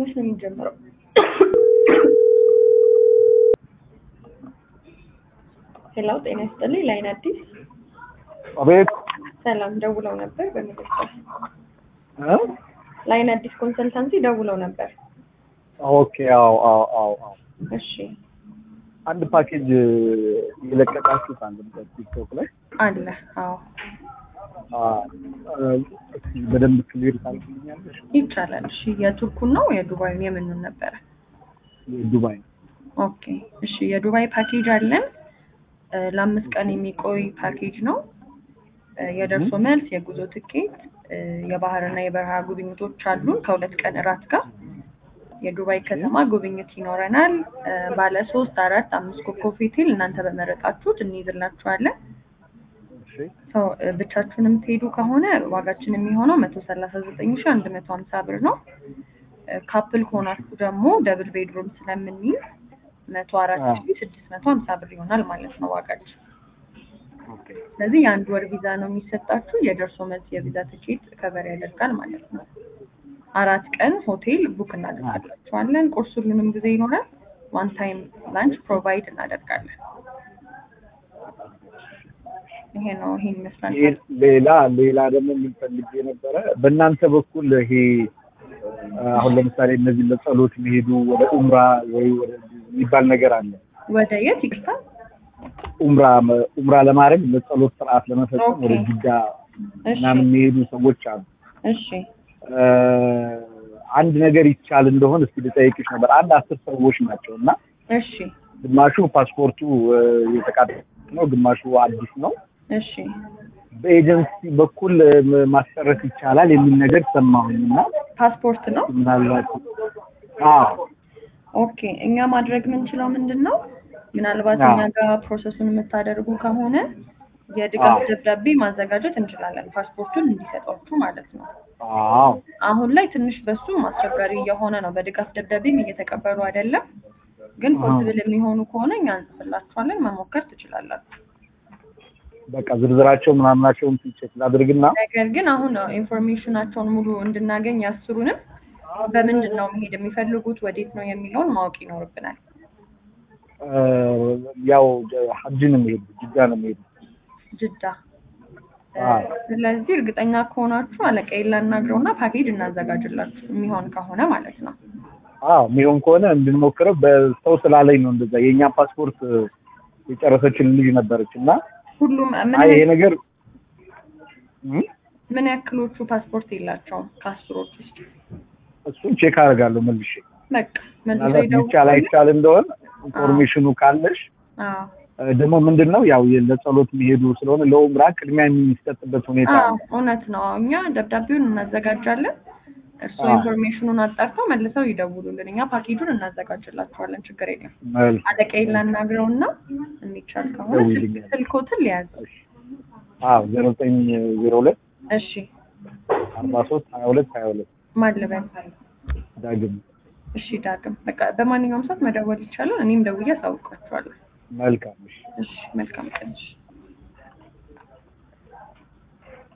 መች ነው የሚጀምረው? ሄላው ጤና ይስጥልኝ። ላይን አዲስ አቤት ሰላም ደውለው ነበር በመደስታ እ? ላይን አዲስ ኮንሰልታንሲ ደውለው ነበር። ኦኬ አዎ አዎ አዎ አዎ እሺ አንድ ፓኬጅ የለቀቃችሁት አንድ ቲክቶክ ላይ አለ። አዎ አ፣ እስኪ በደንብ ክሊር ታደርግልኛለሽ? ይቻላል። እሺ የቱርኩን ነው የዱባዩን የምኑን ነበረ? የዱባይ ኦኬ እሺ የዱባይ ፓኬጅ አለን። እ፣ ለአምስት ቀን የሚቆይ ፓኬጅ ነው። እ፣ የደርሶ መልስ የጉዞ ትኬት እ፣ የባህርና የበረሃ ጉብኝቶች አሉን ከሁለት ቀን እራት ጋር የዱባይ ከተማ ጉብኝት ይኖረናል። እ፣ ባለ ሶስት አራት አምስት ኮከብ ሆቴል እናንተ በመረጣችሁት እንይዝላችኋለን። እሺ ሰው እ፣ ብቻችሁን የምትሄዱ ከሆነ ዋጋችን የሚሆነው መቶ ሰላሳ ዘጠኝ ሺ አንድ መቶ ሀምሳ ብር ነው። እ፣ ካፕል ከሆናችሁ ደግሞ ደብል ቤድሩም ስለምንይዝ መቶ አራት ሺ ስድስት መቶ ሀምሳ ብር ይሆናል ማለት ነው ዋጋችን። ኦኬ ስለዚህ የአንድ ወር ቪዛ ነው የሚሰጣችሁ። የደርሶ መልስ የቪዛ ትኬት ከበር ያደርጋል ማለት ነው። አራት ቀን ሆቴል ቡክ እናደርጋላችኋለን። ቁርስ ሁሉንም ጊዜ ይኖራል። ዋን ታይም ላንች ፕሮቫይድ እናደርጋለን። ይሄ ነው ይሄን ይመስላል። ይሄ ሌላ ሌላ ደግሞ የምንፈልግ የነበረ በእናንተ በኩል ይሄ አሁን ለምሳሌ እነዚህ ለጸሎት የሚሄዱ ወደ ኡምራ ወይ ወደ የሚባል ነገር አለ። ወደ የት ይቅርታ? ኡምራ ኡምራ ለማድረግ ለጸሎት ስርዓት ለመፈጸም ኦኬ። ወደ ጅዳ እሺ ምናምን የሚሄዱ ሰዎች አሉ። እሺ እ፣ አንድ ነገር ይቻል እንደሆን እስኪ ልጠይቅሽ ነበር። አንድ አስር ሰዎች ናቸው እና እሺ ግማሹ ፓስፖርቱ እ፣ የተቃጠለ ነው፣ ግማሹ አዲስ ነው። እሺ በኤጀንሲ በኩል እ፣ ማስጨረስ ይቻላል የሚል ነገር ሰማሁኝ እና ፓስፖርት ነው። ምናልባት አዎ ኦኬ እኛ ማድረግ የምንችለው ምንድን ነው? ምናልባት አዎ። እኛ ጋር ፕሮሰሱን የምታደርጉ ከሆነ የድጋፍ አዎ። ደብዳቤ ማዘጋጀት እንችላለን፣ ፓስፖርቱን እንዲሰጧችሁ ማለት ነው። አዎ አሁን ላይ ትንሽ በሱም አስቸጋሪ እየሆነ ነው። በድጋፍ ደብዳቤም እየተቀበሉ አይደለም። ግን አዎ። ፖስብል የሚሆኑ ከሆነ እኛ እንጽፍላችኋለን፣ መሞከር ትችላላችሁ። በቃ ዝርዝራቸው ምናምናቸውን ቼክ ላድርግና ነገር ግን አሁን ኢንፎርሜሽናቸውን ሙሉ እንድናገኝ ያስሩንም በምንድን ነው መሄድ የሚፈልጉት ወዴት ነው የሚለውን ማወቅ ይኖርብናል። እ፣ ያው ሀጅ ነው የሚሄዱ ጅዳ ነው የሚሄዱ ጅዳ አዎ። ስለዚህ እርግጠኛ ከሆናችሁ አለቃዬን ላናግረውና ፓኬጅ እናዘጋጅላችሁ የሚሆን ከሆነ ማለት ነው። አዎ የሚሆን ከሆነ እንድንሞክረው በሰው ስላለኝ ነው እንደዛ የእኛ ፓስፖርት የጨረሰችን ልጅ ነበረች እና ሁሉም ምን አይ ይሄ ነገር እ? ምን ያክሎቹ ፓስፖርት የላቸውም ከአስሮች ውስጥ? እሱን ቼክ አደርጋለሁ መልሼ በቃ መልሰው ምናልባት ይቻል ይደውሉልኝ። አይቻል እንደሆነ ኢንፎርሜሽኑ ካለሽ አዎ እ፣ ደግሞ ምንድን ነው ያው ለጸሎት የሚሄዱ ስለሆነ ለኡምራ ቅድሚያ የሚሰጥበት ሁኔታ አዎ አለ። እውነት ነው። እኛ ደብዳቤውን እናዘጋጃለን። እርስዎ አዎ። ኢንፎርሜሽኑን አጣርተው መልሰው ይደውሉልን። እኛ ፓኬጁን እናዘጋጅላችኋለን። ችግር የለም። መልካም። አለቃዬን ላናግረውና የሚቻል ከሆነ ደውይልኝ። ስልክ- ስልክዎትን ሊያዝ። አዎ ዜሮ ዘጠኝ ዜሮ ሁለት እሺ አርባ ሶስት ሀያ ሁለት ሀያ ሁለት ማን ልበል? ዳግም እሺ ዳግም፣ በቃ በማንኛውም ሰዓት መደወል ይቻላል። እኔም ደውዬ አሳውቃችኋለሁ። መልካም እሺ እሺ መልካም ቀን። እሺ